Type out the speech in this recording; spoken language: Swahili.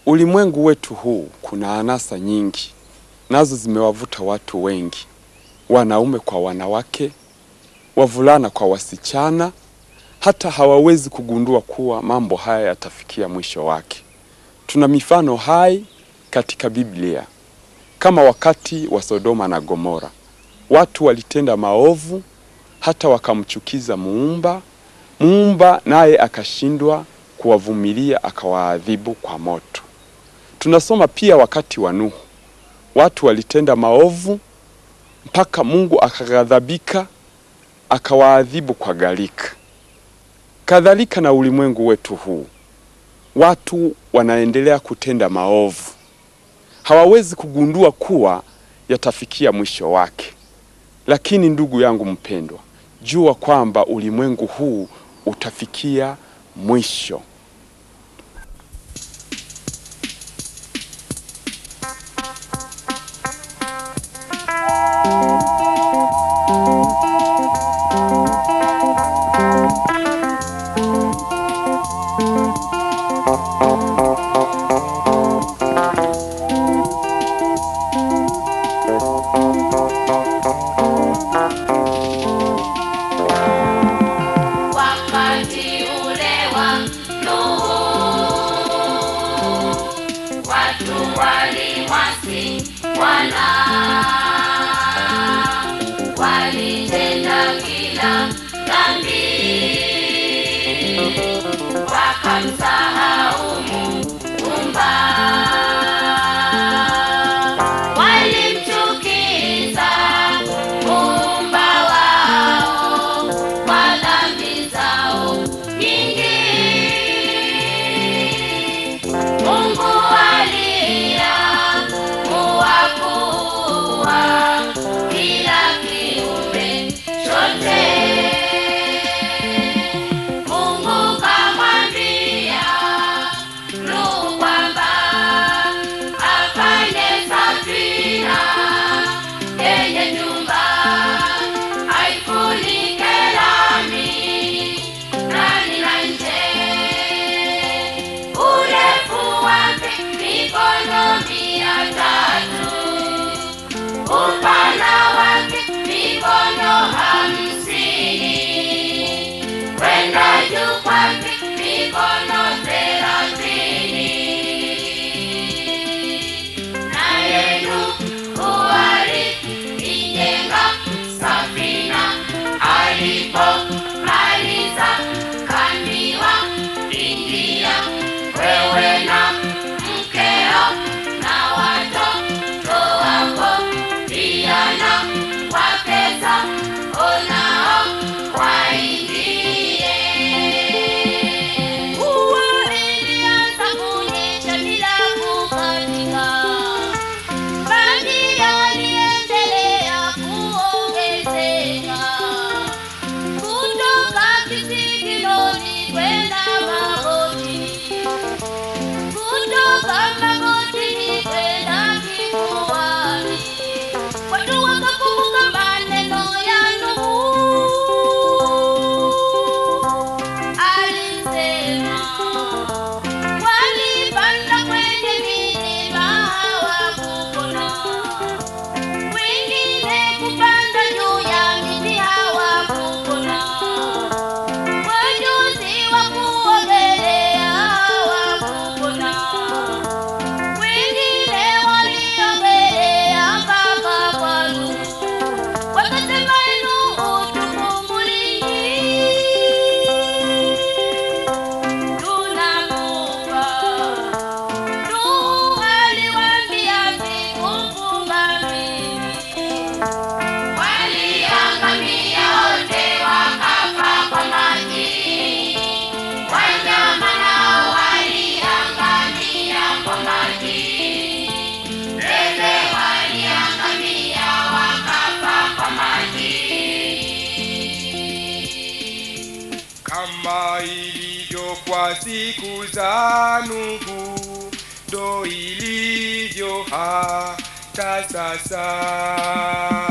Ulimwengu wetu huu kuna anasa nyingi, nazo zimewavuta watu wengi, wanaume kwa wanawake, wavulana kwa wasichana, hata hawawezi kugundua kuwa mambo haya yatafikia mwisho wake. Tuna mifano hai katika Biblia, kama wakati wa Sodoma na Gomora. Watu walitenda maovu hata wakamchukiza Muumba. Muumba naye akashindwa kuwavumilia, akawaadhibu kwa moto. Tunasoma pia wakati wa Nuhu, watu walitenda maovu mpaka Mungu akaghadhabika, akawaadhibu kwa gharika. Kadhalika na ulimwengu wetu huu, watu wanaendelea kutenda maovu, hawawezi kugundua kuwa yatafikia mwisho wake. Lakini ndugu yangu mpendwa, jua kwamba ulimwengu huu utafikia mwisho. Wakati ule wa Nuhu, watu walimwasi Bwana, walitenda kila dhambi, wakamsahau Muumba, walimchukiza Muumba wao kwa dhambi zao nyingi. Mungu aliamua kuua kila kiumbe chote. Mungu kamwambia Nuhu kwamba afanye safina yenye nyumba aifunike lami ndani na nje, urefu wake mikono mia tatu, upana wake mikono hamsini, kwenda juu kwake mikono thelathini. Naye Nuhu aliijenga safina, alipomaliza kaambiwa, ingia wewe na mkeo na watoto wako pia na wake zako nao waingie. Mvua ilianza kunyesha bila kukatika, maji yaliendelea kuongezeka kutoka kisigiloni kwenda magotini, kutoka magotini kwenda kifuani. Watu wakakumbuka maneno ya Nuhu alisema, walipanda kwenye milima hawakupona, wengine kupanda juu ya miti hawakupona, wajuzi wa kuogelea hawakupona, wengine waliogelea mpaka kwa Nuhu wakasema, Nuhu tukumbulie tunakufa. Nuhu aliwaambia sikufumba mimi. Waliangamia wote wakafa kwa maji, wanyama nao waliangamia kwa maji, ndege waliangamia wakafa kwa maji. Kama ilivyo kwa siku za Nuhu, ndo ilivyo hata sasa.